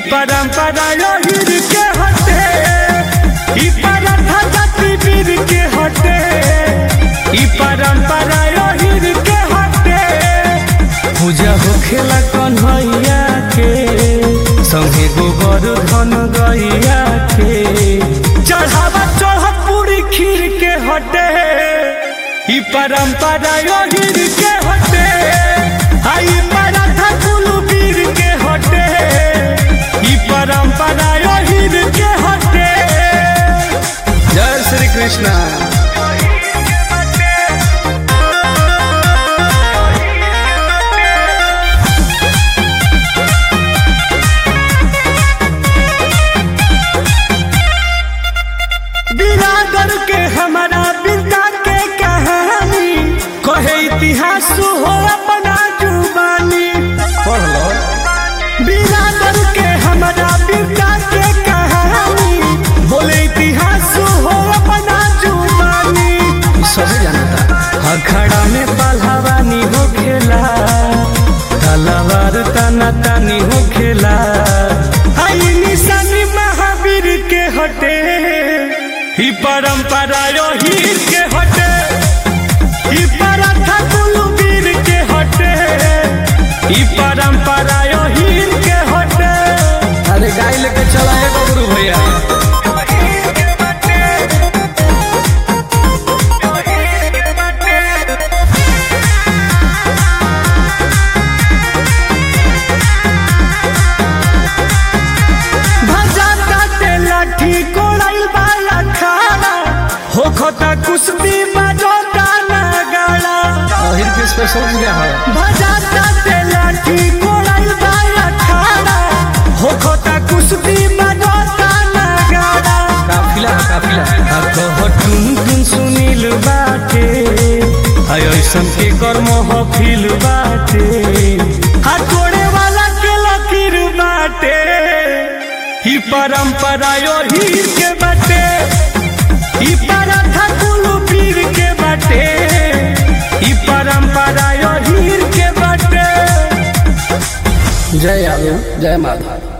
परंपरा हीर के हटे ई परंपरा जाति वीर के हटे ई परंपरा हीर के हटे पूजा होखेला कन्हैया के संगे गोबर धन गैया के चढ़ावा चढ़त पूरी खीर के हटे ई परंपरा हीर के हटे आई पराठा कुलू वीर के हटे ई परंपरा हीर के हटे जय श्री कृष्णा बिरादर के हमारा बिंदा के कहानी कहे इतिहास हो अपना जुबानी पढ़ लो बिरादर के हमारा बिंदा के कहानी बोले इतिहास हो अपना जुबानी सब जानता अखड़ा में पहलवानी हो खेला तलवार तना तानी हो खेला आई निशानी महावीर के हटे ही परंपरा हीर के हटे ही पराठा कुलवीर के हटे ही परंपरा हीर के हटे अरे गाय लेके चला है बबरू भैया भजाता ते लाठी कोड़ाइल वाला खाना हो खोता कुश्ती बजोता नगाड़ा अहिर के स्पेशल पूजा है भजाता ते लाठी कोड़ाइल वाला खाना हो खोता कुश्ती बजोता नगाड़ा काफिला है काफिला हको हटुन टुन सुनील बाटे हाय ऐसन के कर्म हफिल बाटे हटोड़े वाला के लकीर बाटे ही परंपरा हीर के बाटे ही पराठा कुलू पीर के बाटे ही परंपरा हीर के बाटे जय यादव जय माधव